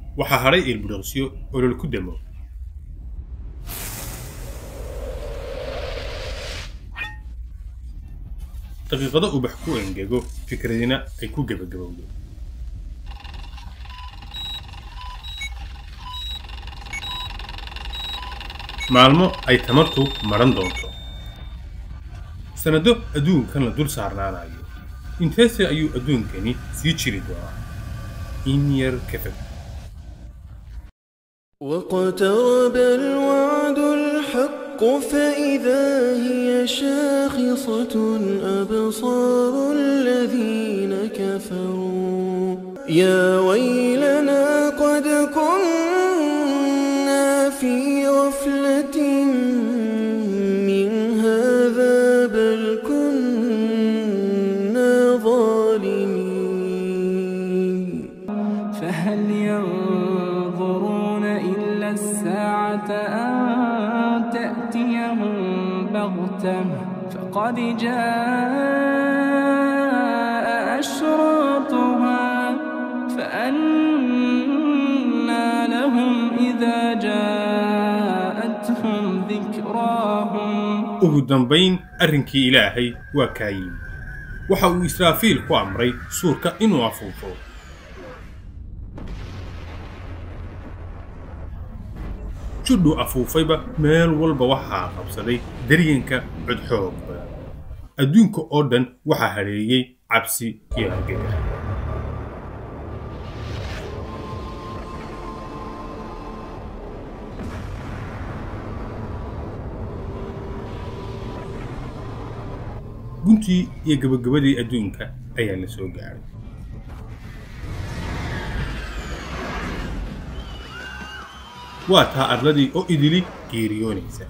waxaa hadhay ilbidhoqsyo olol ku damo daqiiqado ubax ku engego fikradina ay ku gebagabowdo maalmo ay tamartu maran doonto sannado adduunkan la dul saarnaanayo inteese ayuu adduunkani sii jiri doonaa in yar ka fog واقترب الوعد الحق فإذا هي شاخصة أبصار الذين كفروا يا ويلنا قد كنا في غفلة من هذا بل كنا ظالمين فهل ينظرون إلا الساعة أن تأتيهم بغتة فقد جاء أشراطها فأنى لهم إذا جاءتهم ذكراهم ugu dambayn arrinkii ilaahay waa kaa yimi waxa uu israafiil ku amray suurka inuu afuufo judhu afuufayba meel walba waxaa qabsaday daryanka codxoog badan adduunka oo dhan waxaa hadheeyey cabsi iyo argagax guntii iyo gabagabadii adduunka ayaa la soo gaadhay waa taa arladii oo idili geeriyoonaysa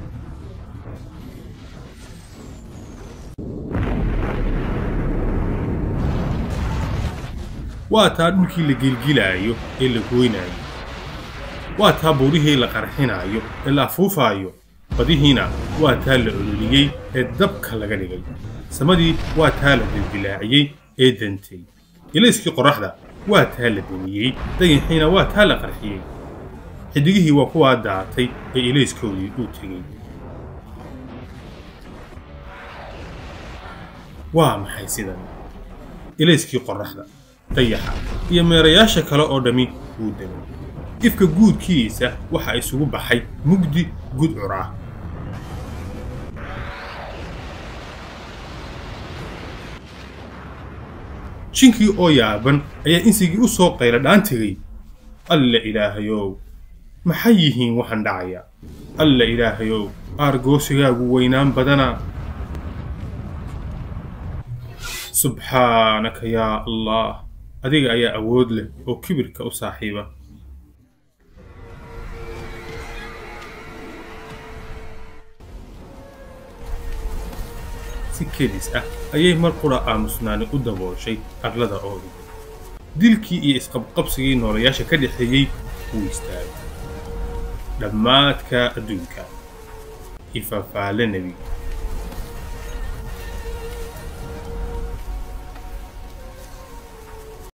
waa taa dhulkii la gilgilaayo ee la gooynaayo waa taa buurihii la qarxinaayo ee la afuufaayo badihiina waa taa la ololiyey ee dabka laga dhigay samadii waa taa la dildilaaciyey ee dantay ilayskii qorraxda waa taa la dumiyey dayaxiina waa taa la qarxiyey xidigihii waa kuwaa daatay ee ilayskoodii uu tegey waa maxay sidan ilayskii qorraxda dayaxa iyo meerayaasha kale oo dhammi wuu degay ifka guudkiisa waxa isugu baxay mugdi gudcur ah jinkii oo yaaban ayaa insigii u soo qayla dhaan tegey alla ilaahayow maxay yihiin waxaan dhacaya alla ilaahayow aargoosigaagu weynaan badana subxaanaka yaa allah adiga ayaa awood leh oo kibirka u saaxiiba si kedis ah ayay mar qura aamusnaani u dabooshay arlada oo dhan dilkii iyo isqabqabsigii noolayaasha ka dhexeeyey wuu istaagay dhammaadka adduunka ifafaale nebi